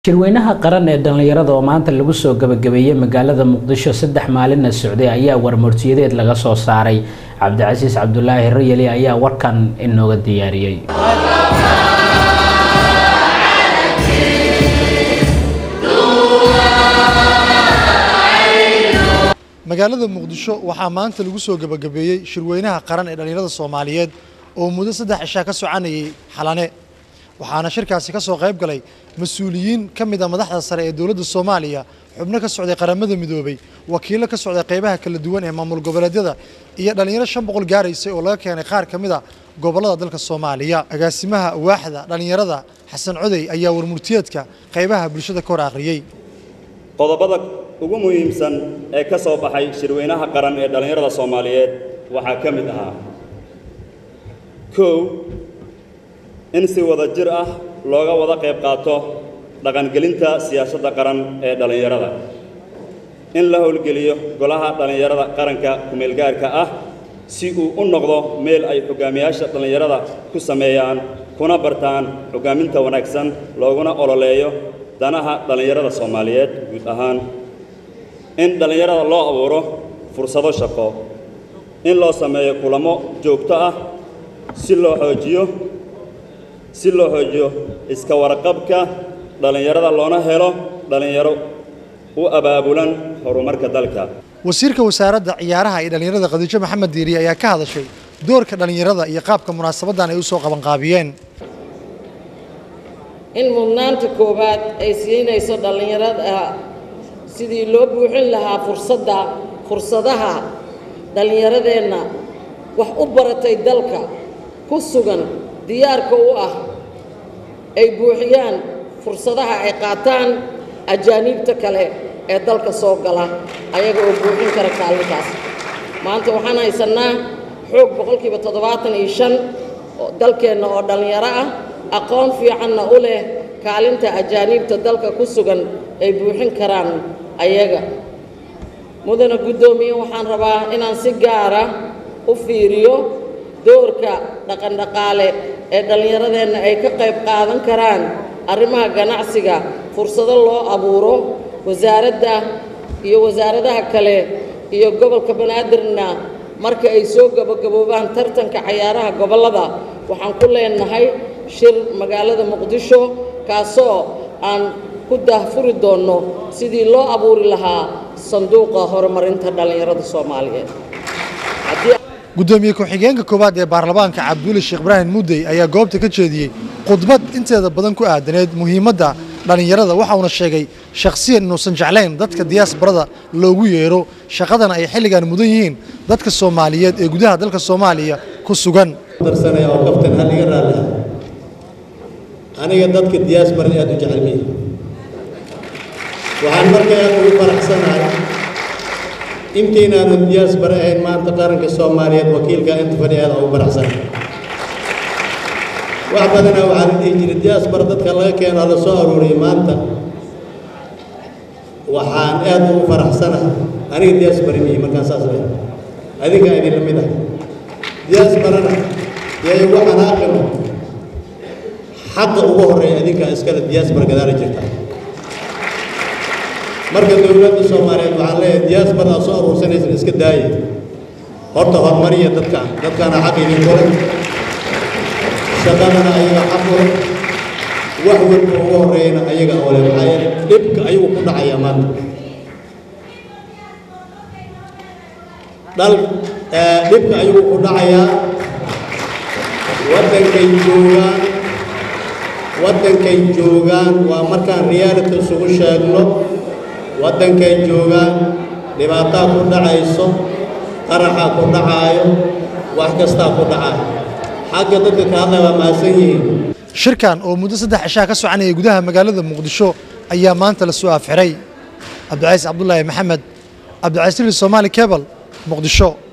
shirweynaha qaran ee dhallinyarada oo maanta lagu soo gabagabeeyey magaalada muqdisho saddex maalinna socday ayaa warmurtiyadeed laga soo saaray cabdicasiis cabdulaahi rayali ayaa warkan inooga diyaariyey magaalada muqdisho waxaa maanta lagu soo gebagabeeyey shirweynaha qaran ee dhallinyarada soomaaliyeed oo muddo saddex cishaa ka soconayay xalane waxaana shirkaasi ka soo qayb galay mas-uuliyiin ka mid a madaxda sare ee dowladda soomaaliya xubno ka socday qaramada midoobay wakiillo ka socday qaybaha kala duwan ee maamul goboleedyada iyo dhallinyaro shan boqol gaaraysay oo laga keenay qaar ka mid a gobollada dalka soomaaliya agaasimaha waaxda dhallinyarada xasan codey ayaa warmurtiyeedka qaybaha bulshada ka hor akhriyey qodobada ugu muhiimsan ee ka soo baxay shirweynaha qaran ee dhallinyarada soomaaliyeed waxaa ka mid ahaa kow in si wada jir ah looga wada qayb qaato dhaqangelinta siyaasadda qaran ee dhallinyarada in la howlgeliyo golaha dhallinyarada qaranka kumeelgaarka ah si uu u noqdo meel ay xoggaamiyaasha dhallinyarada ku sameeyaan kuna bartaan hoggaaminta wanaagsan looguna ololeeyo danaha dhallinyarada soomaaliyeed guud ahaan in dhallinyarada loo abuuro fursado shaqo in loo sameeyo kulamo joogto ah si loo xoojiyo si loo xoojiyo iska warqabka dhallinyarada loona helo dhallinyaro u abaabulan horumarka dalka wasiirka wasaaradda ciyaaraha iyo dhallinyarada khadiijo maxamed diiri ayaa ka hadashay doorka dhallinyarada iyo qaabka munaasabaddan ay u soo qabanqaabiyeen in mudnaanta koowaad ay siinayso dhallinyarada sidii loo buuxin lahaa fursadda fursadaha dhallinyaradeenna wax u baratay dalka ku sugan diyaarka u ah ay buuxiyaan fursadaha ay qaataan ajaaniibta kale ee dalka soo gala ayaga oo buuxin kara kaalintaas maanta waxaan haysannaa xoog boqolkiiba toddobaatan iyo shan dalkeenna oo dhallinyaro ah aqoon fiicanna u leh kaalinta ajaaniibta dalka ku sugan ay buuxin karaan ayaga mudana guddoomiye waxaan rabaa inaan si gaara u fiiriyo doorka dhaqandhaqaale ee dhallinyaradeenna ay ka qayb qaadan karaan arrimaha ganacsiga fursado loo abuuro wasaaradda iyo wasaaradaha kale iyo gobolka banaadirna marka ay soo gabagaboobaan tartanka cayaaraha gobollada waxaan ku leenahay shir magaalada muqdisho kaasoo aan ku daahfuri doonno sidii loo abuuri lahaa sanduuqa horumarinta dhallinyarada soomaaliyeed guddoomiye ku-xigeenka koowaad ee baarlamaanka cabduuli sheekh ibraahim muddey ayaa goobta ka jeediyey khudbad inteeda badan ku aadaneed muhiimadda dhallinyarada waxa uuna sheegay shakhsiyan inuusan jeclayn dadka diyaasbarada loogu yeero shaqadana ay xilligan mudan yihiin dadka soomaaliyeed ee gudaha dalka soomaaliya ku sugan darsanaya oo kaftan hal iga raalli aniga dadka diyaasbarada aad u jecelmihi waxaan marka aad ugu faraxsanahay intaynaanu diyaasbara ahayn maanta qaranka soomaaliyeed wakiilka inta fadhi aad ugu faraxsanahay wax badanaa waxaa la dhihi jiray diyaasbara dadka laga keeno la soo aruuriyay maanta waxaan aad ugu faraxsanahay aniga diyaasbara mihi markaan saas leh adinkaa idin la mid ah diyaasbarana yay ugu xanaaqino xaqa ugu horreeya adinkaa iskale diyaasbara gadaala jirta marka dowladda soomaaliyeed waxaan leeyahay diyaasbara aad soo aruursanaysan iska daaya horta horumariya dadkaan dadkaana xaq idinku leh shaqadana ayaga xaq u leh wax walba ugu horreeyana ayaga oo leh maxaa yeele dhibka ayuu ku dhacayaa maanta dhal dhibka ayuu ku dhacayaa waddankay joogaan waddankay joogaan waa markaan reality isugu sheegno waddankay joogaan dhibaataa ku dhacayso qaraxaa ku dhacaayo wax kastaa ku dhacaayo xagga dadka ka hadlaya waa mahadsan yihiin shirkan oo muddo saddex cishaa ka soconayay gudaha magaalada muqdisho ayaa maanta la soo afxiray cabdicaiis cabdulaahi maxamed cabdicasiis soomaali kebal muqdisho